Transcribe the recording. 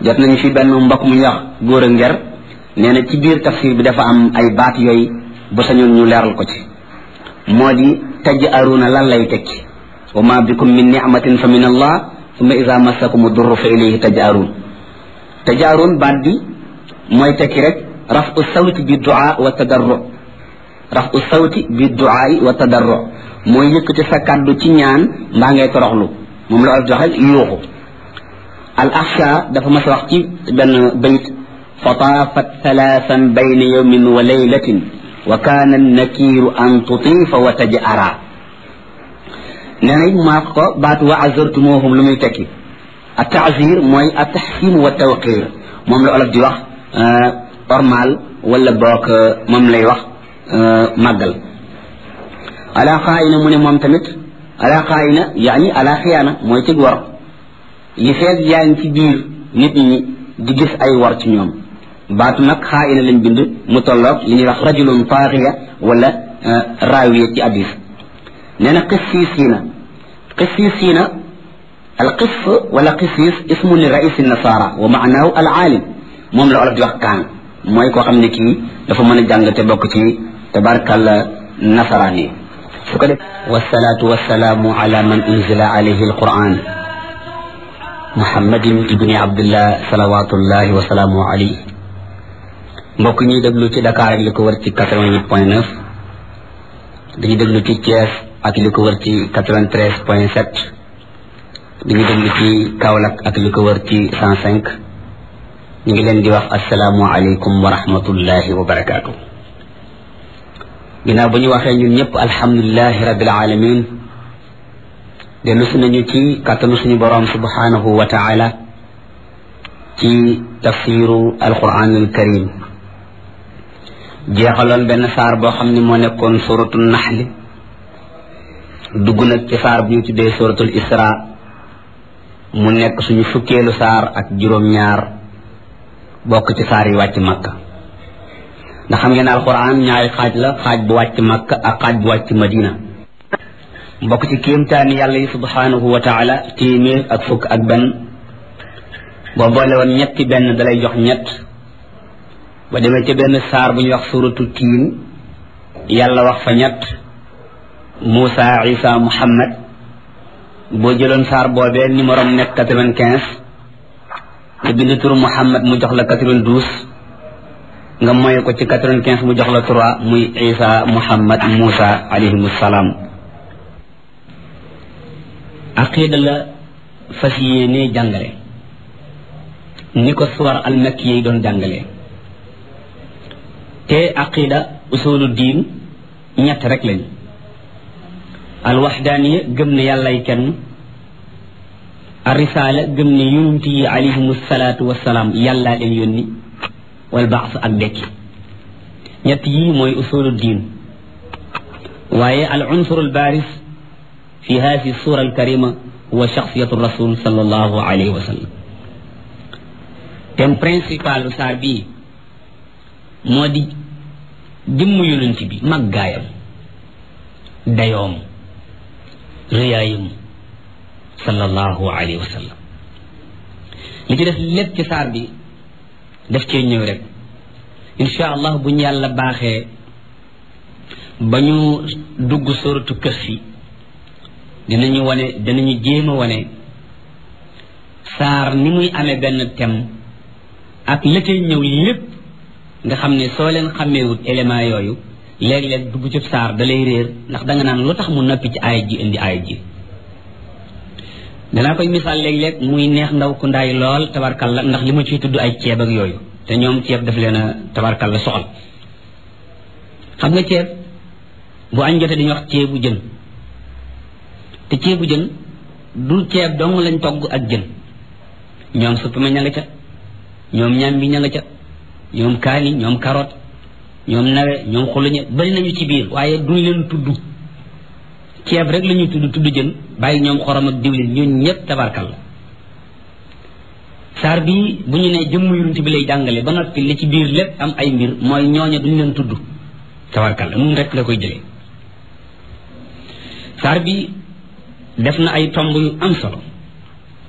jot nañu fi benn mbokk mu ñuy wax góor a nger nee na ci biir tafsir bi dafa am ay baat yooyu bu sañoon ñu leeral ko ci moo di taj aruna lan lay tekki wa ma bikum min ni'matin fa min allah summa ida massakum durru fa ilayhi taj arun taj arun baat bi mooy tekki rek rafu sawti bi duaa wa tadarru rafu sawti bi duaa wa tadarru mooy yëkkati sa kàddu ci ñaan mbaa ngay toroxlu moom la olof joxe yuuxu al ahsha dafa mas a wax ci benn bayt fa taafat thalathan bayna yawmin wa laylatin wa kaana nakiiru an tutiifa wa tajara nee na it maa ko baatu wa azartumuhum lu muy tekki a taazir mooy a taxsin wa tawqir moom la olof di wax ormal wala boog moom lay wax màggal ala xaayina mu ne moom tamit ala xaayina yaani ala xiyaana mooy ci war li feeg yaa ngi ci biir nit ñi di gis ay war ci ñoom baatu nag xaayina lañ bind mu tolloog li ñuy wax rajulun taaxiya wala raawiya ci addis nee na qissisiina qissisiina al qiss wala qissis ismu li raisi nasara wa maanaahu al aalim moom la olof di wax kaan mooy koo xam ne kii dafa mën a jàng te bokk ci tabarkalla nasaraan yi su ko def wasalaatu wasalaamu ala man unzila alayhi alquran muhammadin ibni abdullah salawatullahi wasalaamu alayhi mbokk ñuy déglu ci Dakar ak li ko wër ci 88 point 9 dañuy déglu ci Thiès ak li ko wër ci 93 point 7 dañuy déglu ci Kaolack ak li ko wër ci 105 ñu ngi leen di wax asalaamu aleykum wa rahmatullahi wa barakaatu. ginnaaw bu ñu waxee ñun ñëpp alhamdulilahi rabil alamin dellu si nañu ci kàttanu suñu boroom subhanahu wa taala ci tafsiru alquranul karim jeexaloon benn saar boo xam ne moo nekkoon suratu naxli dugg nag ci saar bu ñu tuddee suratul isra mu nekk suñu fukkeelu saar ak juróom-ñaar bokk ci saar yi wàcc makka ndax xam ngeen alquran ñaari xaaj la xaaj bu wàcc makka ak xaaj bu wàcc madina bokk ci kéemtaani yàlla yi subhanahu wa taala téeméer ak fukk ak benn boo boole woon ñetti benn dalay jox ñett ba demee ca benn saar bu ñuy wax suratu tiin yàlla wax fa ñett Moussa Isa Muhammad boo jëloon saar boobee numéro am nekk quatre-vingt-quinze nga bind turu Muhammad mu jox la quatre-vingt-douze nga moye ko ci quatre-vingt-quinze mu jox la trois muy Isa Muhammad Moussa alayhimu salaam aqida la fas yéenee jàngale ni ko suwar almakki yi doon jàngale te aqida usulu diin ñett rek lañ alwaxdaaniya gëm ne yàllay kenn arisaala gëm ne yonent yi alayhimu salaatu wasalaam yàllaa leen yónni wal baas ak dekki ñett yii mooy usulu diin waaye al unsur al baaris fi hadi sura al karima huwa shaxsiyatu rasul sallallahu alayhi wa sallam thème principal saar bii moo di jëmm yonent bi màggaayam dayoom rëyaayam sallallahu alayhi wa sallam li ci def lépp ci saar bi daf cee ñëw rek insha allah bu ñu yàlla baaxee ba ñu dugg sóoratu Kahfi dinañu wane dinañu jéem a wane saar ni muy amee benn thème ak la cay ñëw lépp nga xam ne soo leen xàmmeewut élément yooyu léeg-léeg dugg ci saar da lay réer ndax danga naan lu tax mu noppi ci aaya ji indi aaya ji danaa koy misaal léeg-léeg muy neex ndaw ku ndaay lool tabarkalla ndax li ma ciy tudd ay ceeb ak yooyu te ñoom ceeb daf leen a tabarkalla soxal xam nga ceeb bu añ jotee dañuy wax ceebu jën te ceebu jën du ceeb dong lañ togg ak jën ñoom suppame ña nga ca ñoom ñambi ña nga ca ñoom kaani ñoom carotte ñoom nawe ñoom xuluñe bari nañu ci biir waaye duñ leen tudd ceeb rek la ñuy tudd tudd jën bàyyi ñoom xorom ak diwlin ñun ñëpp tabarkal la saar bii bu ñu nee jëmm yonent bi lay jàngale ba noppi li ci biir lépp am ay mbir mooy ñooña duñ leen tudd tabarkal la mun rek nga koy jëlee saar bi def na ay tomb yu am solo